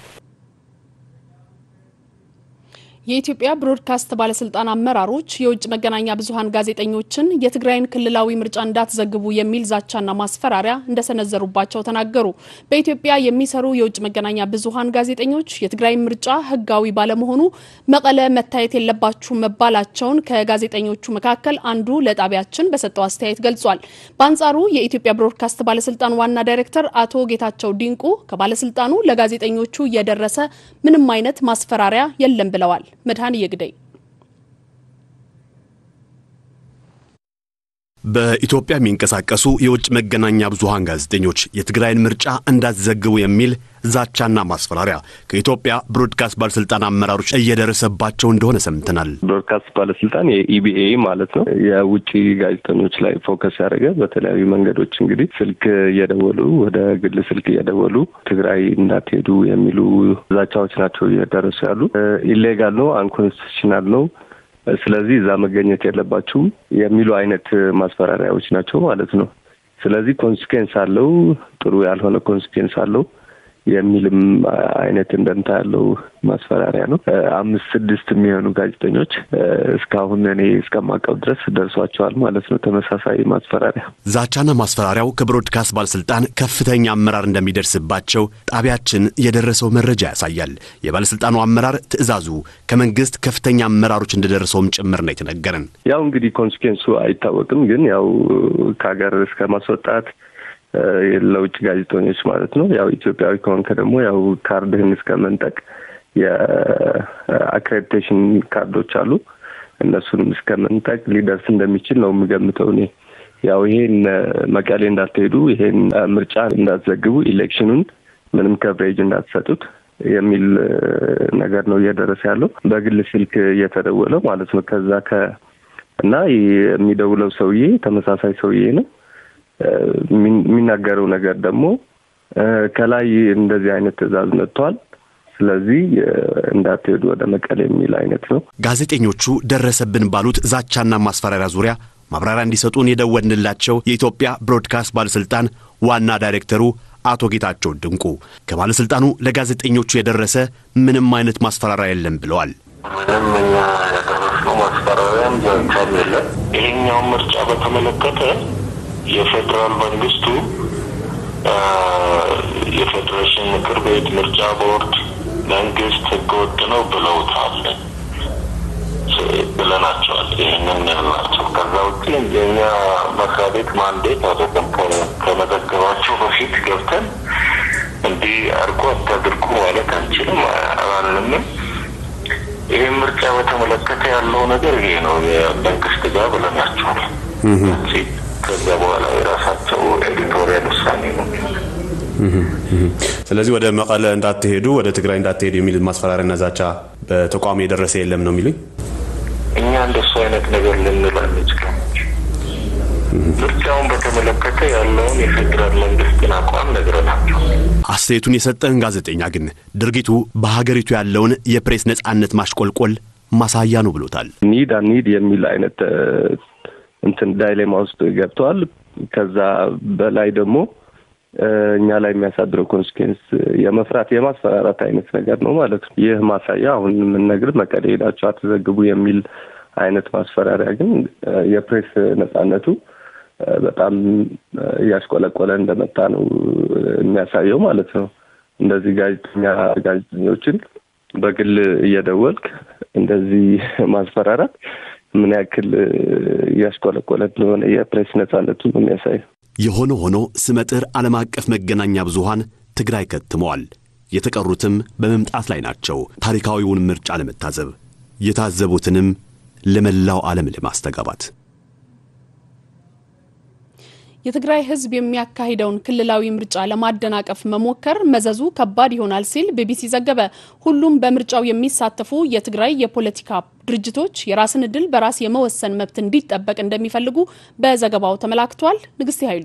የኢትዮጵያ ብሮድካስት ባለስልጣን አመራሮች የውጭ መገናኛ ብዙኃን ጋዜጠኞችን የትግራይን ክልላዊ ምርጫ እንዳትዘግቡ የሚል ዛቻና ማስፈራሪያ እንደሰነዘሩባቸው ተናገሩ። በኢትዮጵያ የሚሰሩ የውጭ መገናኛ ብዙኃን ጋዜጠኞች የትግራይ ምርጫ ህጋዊ ባለመሆኑ መቀለ መታየት የለባችሁ መባላቸውን ከጋዜጠኞቹ መካከል አንዱ ለጣቢያችን በሰጠው አስተያየት ገልጿል። በአንጻሩ የኢትዮጵያ ብሮድካስት ባለስልጣን ዋና ዳይሬክተር አቶ ጌታቸው ዲንቁ ከባለስልጣኑ ለጋዜጠኞቹ የደረሰ ምንም አይነት ማስፈራሪያ የለም ብለዋል። መድኃኔ የግደይ
በኢትዮጵያ የሚንቀሳቀሱ የውጭ መገናኛ ብዙሃን ጋዜጠኞች የትግራይን ምርጫ እንዳትዘግቡ የሚል ዛቻና ማስፈራሪያ ከኢትዮጵያ ብሮድካስት ባለስልጣን አመራሮች እየደረሰባቸው እንደሆነ ሰምተናል።
ብሮድካስት ባለስልጣን የኢቢኤ ማለት ነው የውጭ ጋዜጠኞች ላይ ፎከስ ያደረገ በተለያዩ መንገዶች እንግዲህ ስልክ እየደወሉ ወደ ግል ስልክ እየደወሉ ትግራይ እንዳትሄዱ የሚሉ ዛቻዎች ናቸው እየደረሱ ያሉ። ኢሌጋል ነው፣ አንኮንስቲቱሽናል ነው ስለዚህ እዛ መገኘት የለባችሁም የሚሉ አይነት ማስፈራሪያዎች ናቸው ማለት ነው። ስለዚህ ኮንሲኩዌንስ አለው፣ ጥሩ ያልሆነ ኮንሲኩዌንስ አለው የሚልም አይነት እንደምታ ያለው ማስፈራሪያ ነው። አምስት ስድስት የሚሆኑ ጋዜጠኞች እስካሁን እኔ እስከማውቀው ድረስ ደርሷቸዋል ማለት ነው ተመሳሳይ ማስፈራሪያ።
ዛቻና ማስፈራሪያው ከብሮድካስት ባለስልጣን ከፍተኛ አመራር እንደሚደርስባቸው ጣቢያችን የደረሰው መረጃ ያሳያል። የባለስልጣኑ አመራር ትዕዛዙ ከመንግስት ከፍተኛ አመራሮች እንደደረሰውም ጭምር ነው የተነገረን።
ያው እንግዲህ ኮንሲኩዌንሱ አይታወቅም፣ ግን ያው ከሀገር እስከ ማስወጣት ለውጭ ጋዜጠኞች ማለት ነው። ያው ኢትዮጵያዊ ከሆንከ ደግሞ ያው ካርድህን እስከ መንጠቅ የአክሬዲቴሽን ካርዶች አሉ እነሱንም እስከ መንጠቅ ሊደርስ እንደሚችል ነው የምገምተው እኔ። ያው ይሄን መቀሌ እንዳትሄዱ፣ ይሄን ምርጫ እንዳትዘግቡ፣ ኢሌክሽኑን ምንም ከቨሬጅ እንዳትሰጡት የሚል ነገር ነው እየደረሰ ያለው በግል ስልክ እየተደወለ ማለት ነው። ከዛ ከ እና የሚደውለው ሰውዬ ተመሳሳይ ሰውዬ ነው የሚናገረው ነገር ደግሞ ከላይ እንደዚህ አይነት ትዕዛዝ መጥቷል፣ ስለዚህ እንዳትሄዱ ወደ መቀሌ የሚል አይነት ነው።
ጋዜጠኞቹ ደረሰብን ባሉት ዛቻና ማስፈራሪያ ዙሪያ ማብራሪያ እንዲሰጡን የደወልንላቸው የኢትዮጵያ ብሮድካስት ባለስልጣን ዋና ዳይሬክተሩ አቶ ጌታቸው ድንቁ ከባለስልጣኑ ለጋዜጠኞቹ የደረሰ ምንም አይነት ማስፈራሪያ የለም ብለዋል።
ምንም እኛ ያደረስነው ማስፈራሪያም ዛቻም የለም። ይሄኛውን ምርጫ በተመለከተ የፌዴራል መንግስቱ የፌዴሬሽን ምክር ቤት፣ ምርጫ ቦርድ፣ መንግስት ህገወጥ ነው ብለውታል ብለናቸዋል። ይህንን ያልናቸው ከዛ ውጭ የኛ መስሪያ ቤት ማንዴት አይደለም። ከመዘገባቸው በፊት ገብተን እንዲህ አድርጎ አታድርጉ ማለት አንችልም አላልንም። ይህን ምርጫ በተመለከተ ያለው ነገር ይሄ ነው የመንግስት ጋር ብለናቸዋል። ከዛ በኋላ የራሳቸው ኤዲቶሪያል ውሳኔ ነው።
ስለዚህ ወደ መቀለ እንዳትሄዱ፣ ወደ ትግራይ እንዳትሄዱ የሚል ማስፈራሪያና ዛቻ በተቋሙ የደረሰ የለም ነው የሚሉኝ።
እኛ እንደሱ አይነት ነገር ልንል አንችልም። ምርጫውን በተመለከተ ያለውን የፌዴራል መንግስትን አቋም ነግረናቸው
አስተያየቱን የሰጠን ጋዜጠኛ ግን ድርጊቱ በሀገሪቱ ያለውን የፕሬስ ነጻነት ማሽቆልቆል ማሳያ ነው ብሎታል።
ኒድ አኒድ የሚል አይነት እንትን ዳይሌማ ውስጥ ገብተዋል። ከዛ በላይ ደግሞ እኛ ላይ የሚያሳድረው ኮንስኩዌንስ የመፍራት የማስፈራራት አይነት ነገር ነው ማለት ነው። ይህ ማሳያ አሁን የምንነግር መቀሌ ሄዳችሁ አትዘግቡ የሚል አይነት ማስፈራሪያ ግን የፕሬስ ነጻነቱ በጣም እያሽቆለቆለ እንደመጣ ነው የሚያሳየው ማለት ነው። እንደዚህ ጋዜጠኛ ጋዜጠኞችን በግል እየደወልክ እንደዚህ ማስፈራራት ምን ያክል እያሽቆለቆለ እንደሆነ የፕሬስ ነጻነቱ ነው የሚያሳየው።
የሆነ ሆኖ ስመጥር ዓለም አቀፍ መገናኛ ብዙሃን ትግራይ ከትመዋል። የተቀሩትም በመምጣት ላይ ናቸው። ታሪካዊውን ምርጫ ለመታዘብ የታዘቡትንም ለመላው ዓለም ለማስተጋባት
የትግራይ ሕዝብ የሚያካሂደውን ክልላዊ ምርጫ ለማደናቀፍ መሞከር መዘዙ ከባድ ይሆናል ሲል ቢቢሲ ዘገበ። ሁሉም በምርጫው የሚሳተፉ የትግራይ የፖለቲካ ድርጅቶች የራስን ዕድል በራስ የመወሰን መብት እንዲጠበቅ እንደሚፈልጉ በዘገባው ተመላክቷል። ንግስቲ ኃይሉ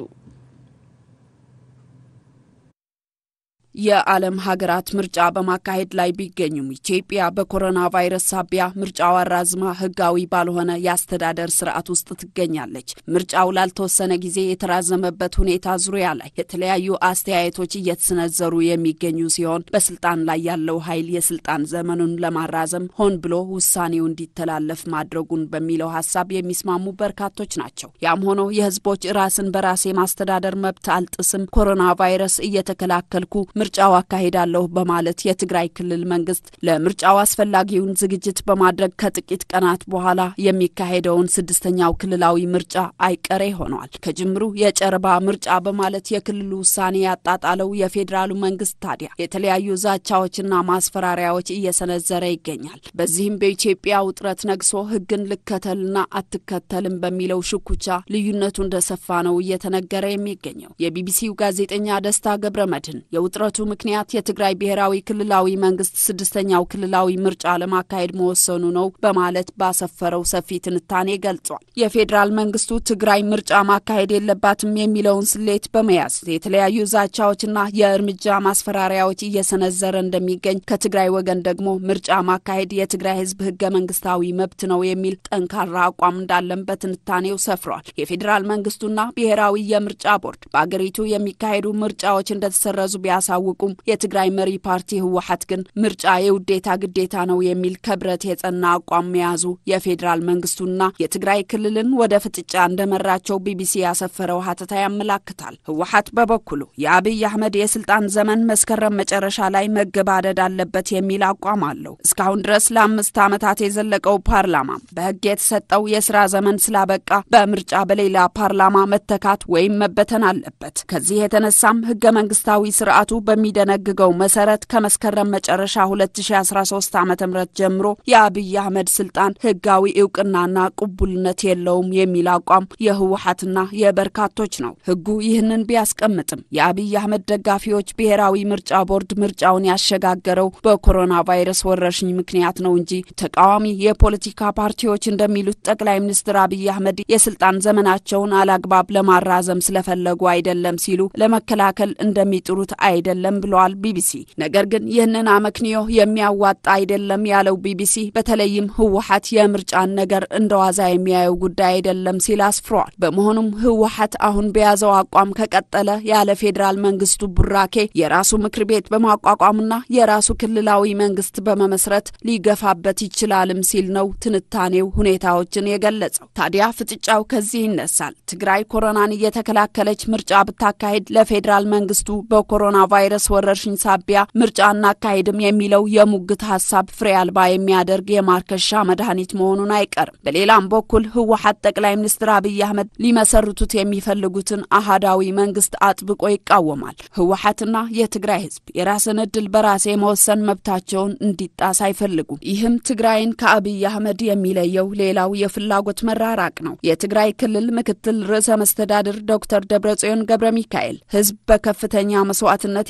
የዓለም ሀገራት ምርጫ በማካሄድ ላይ ቢገኙም ኢትዮጵያ በኮሮና ቫይረስ ሳቢያ ምርጫው አራዝማ ህጋዊ ባልሆነ የአስተዳደር ስርዓት ውስጥ ትገኛለች። ምርጫው ላልተወሰነ ጊዜ የተራዘመበት ሁኔታ ዙሪያ ላይ የተለያዩ አስተያየቶች እየተሰነዘሩ የሚገኙ ሲሆን በስልጣን ላይ ያለው ኃይል የስልጣን ዘመኑን ለማራዘም ሆን ብሎ ውሳኔው እንዲተላለፍ ማድረጉን በሚለው ሀሳብ የሚስማሙ በርካቶች ናቸው። ያም ሆኖ የህዝቦች ራስን በራስ የማስተዳደር መብት አልጥስም፣ ኮሮና ቫይረስ እየተከላከልኩ ምርጫው አካሄዳለሁ በማለት የትግራይ ክልል መንግስት ለምርጫው አስፈላጊውን ዝግጅት በማድረግ ከጥቂት ቀናት በኋላ የሚካሄደውን ስድስተኛው ክልላዊ ምርጫ አይቀሬ ሆኗል። ከጅምሩ የጨረባ ምርጫ በማለት የክልሉ ውሳኔ ያጣጣለው የፌዴራሉ መንግስት ታዲያ የተለያዩ ዛቻዎችና ማስፈራሪያዎች እየሰነዘረ ይገኛል። በዚህም በኢትዮጵያ ውጥረት ነግሶ ህግን ልከተልና አትከተልም በሚለው ሽኩቻ ልዩነቱ እንደሰፋ ነው እየተነገረ የሚገኘው። የቢቢሲው ጋዜጠኛ ደስታ ገብረ መድህን የውጥረቱ ምክንያት የትግራይ ብሔራዊ ክልላዊ መንግስት ስድስተኛው ክልላዊ ምርጫ ለማካሄድ መወሰኑ ነው በማለት ባሰፈረው ሰፊ ትንታኔ ገልጿል። የፌዴራል መንግስቱ ትግራይ ምርጫ ማካሄድ የለባትም የሚለውን ስሌት በመያዝ የተለያዩ ዛቻዎችና የእርምጃ ማስፈራሪያዎች እየሰነዘረ እንደሚገኝ፣ ከትግራይ ወገን ደግሞ ምርጫ ማካሄድ የትግራይ ህዝብ ህገ መንግስታዊ መብት ነው የሚል ጠንካራ አቋም እንዳለን በትንታኔው ሰፍሯል። የፌዴራል መንግስቱና ብሔራዊ የምርጫ ቦርድ በአገሪቱ የሚካሄዱ ምርጫዎች እንደተሰረዙ ቢያሳውቁም የትግራይ መሪ ፓርቲ ህወሓት ግን ምርጫ የውዴታ ግዴታ ነው የሚል ከብረት የጸና አቋም መያዙ የፌዴራል መንግስቱና የትግራይ ክልልን ወደ ፍጥጫ እንደመራቸው ቢቢሲ ያሰፈረው ሀተታ ያመላክታል። ህወሓት በበኩሉ የአብይ አህመድ የስልጣን ዘመን መስከረም መጨረሻ ላይ መገባደድ አለበት የሚል አቋም አለው። እስካሁን ድረስ ለአምስት ዓመታት የዘለቀው ፓርላማ በህግ የተሰጠው የስራ ዘመን ስላበቃ በምርጫ በሌላ ፓርላማ መተካት ወይም መበተን አለበት። ከዚህ የተነሳም ህገ መንግስታዊ ስርዓቱ በሚደነግገው መሰረት ከመስከረም መጨረሻ 2013 ዓ ም ጀምሮ የአብይ አህመድ ስልጣን ህጋዊ እውቅናና ቅቡልነት የለውም የሚል አቋም የህወሓትና የበርካቶች ነው። ህጉ ይህንን ቢያስቀምጥም የአብይ አህመድ ደጋፊዎች ብሔራዊ ምርጫ ቦርድ ምርጫውን ያሸጋገረው በኮሮና ቫይረስ ወረርሽኝ ምክንያት ነው እንጂ ተቃዋሚ የፖለቲካ ፓርቲዎች እንደሚሉት ጠቅላይ ሚኒስትር አብይ አህመድ የስልጣን ዘመናቸውን አላግባብ ለማራዘም ስለፈለጉ አይደለም ሲሉ ለመከላከል እንደሚጥሩት አይደለም ብለዋል ቢቢሲ። ነገር ግን ይህንን አመክንዮ የሚያዋጣ አይደለም ያለው ቢቢሲ በተለይም ህወሓት የምርጫን ነገር እንደ ዋዛ የሚያየው ጉዳይ አይደለም ሲል አስፍሯል። በመሆኑም ህወሓት አሁን በያዘው አቋም ከቀጠለ ያለ ፌዴራል መንግስቱ ቡራኬ የራሱ ምክር ቤት በማቋቋምና የራሱ ክልላዊ መንግስት በመመስረት ሊገፋበት ይችላልም ሲል ነው ትንታኔው ሁኔታዎችን የገለጸው። ታዲያ ፍጥጫው ከዚህ ይነሳል። ትግራይ ኮሮናን እየተከላከለች ምርጫ ብታካሄድ ለፌዴራል መንግስቱ በኮሮና ቫይረስ ወረርሽኝ ሳቢያ ምርጫ እናካሄድም የሚለው የሙግት ሀሳብ ፍሬ አልባ የሚያደርግ የማርከሻ መድኃኒት መሆኑን አይቀርም። በሌላም በኩል ህወሓት ጠቅላይ ሚኒስትር አብይ አህመድ ሊመሰርቱት የሚፈልጉትን አህዳዊ መንግስት አጥብቆ ይቃወማል። ህወሓትና የትግራይ ህዝብ የራስን እድል በራስ የመወሰን መብታቸውን እንዲጣስ አይፈልጉም። ይህም ትግራይን ከአብይ አህመድ የሚለየው ሌላው የፍላጎት መራራቅ ነው። የትግራይ ክልል ምክትል ርዕሰ መስተዳድር ዶክተር ደብረጽዮን ገብረ ሚካኤል ህዝብ በከፍተኛ መስዋዕትነት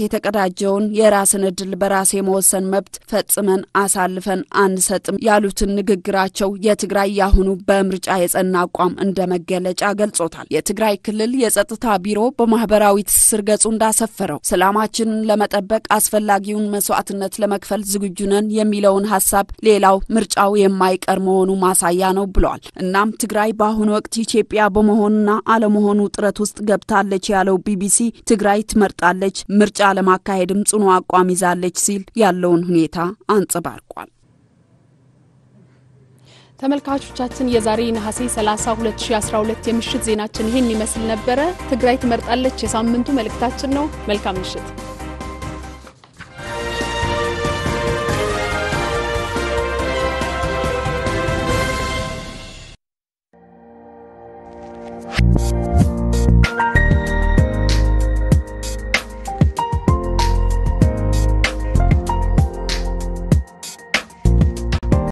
የተቀዳጀውን የራስን እድል በራስ የመወሰን መብት ፈጽመን አሳልፈን አንሰጥም ያሉትን ንግግራቸው የትግራይ ያሁኑ በምርጫ የጸና አቋም እንደ መገለጫ ገልጾታል። የትግራይ ክልል የጸጥታ ቢሮ በማህበራዊ ትስስር ገጹ እንዳሰፈረው ሰላማችንን ለመጠበቅ አስፈላጊውን መስዋዕትነት ለመክፈል ዝግጁ ነን የሚለውን ሀሳብ ሌላው ምርጫው የማይቀር መሆኑ ማሳያ ነው ብለዋል። እናም ትግራይ በአሁኑ ወቅት ኢትዮጵያ በመሆኑና አለመሆኑ ጥረት ውስጥ ገብታለች ያለው ቢቢሲ ትግራይ ትመርጣለች፣ ምርጫ ለማካሄድም ጽኑ አቋም ይዛለች ሲል ያለውን ሁኔታ አንጸባርቋል።
ተመልካቾቻችን የዛሬ ነሐሴ 30 2012 የምሽት ዜናችን ይህን ይመስል ነበረ። ትግራይ ትመርጣለች የሳምንቱ መልእክታችን ነው። መልካም ምሽት።